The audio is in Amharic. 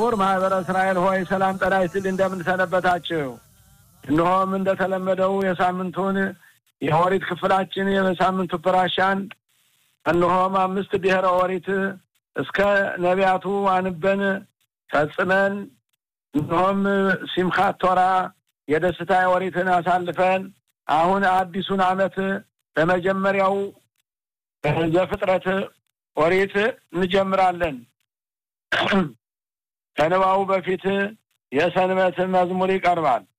ክቡር ማህበረ እስራኤል ሆይ ሰላም ጤና ይስጥልኝ። እንደምንሰነበታችሁ። እነሆም እንደተለመደው የሳምንቱን የኦሪት ክፍላችን የሳምንቱ ፕራሻን እነሆም አምስት ብሔረ ኦሪት እስከ ነቢያቱ አንበን ፈጽመን እነሆም ሲምካት ቶራ የደስታ ኦሪትን አሳልፈን አሁን አዲሱን ዓመት በመጀመሪያው ዘፍጥረት ኦሪት እንጀምራለን። ከንባቡ በፊት የሰንበት መዝሙር ይቀርባል።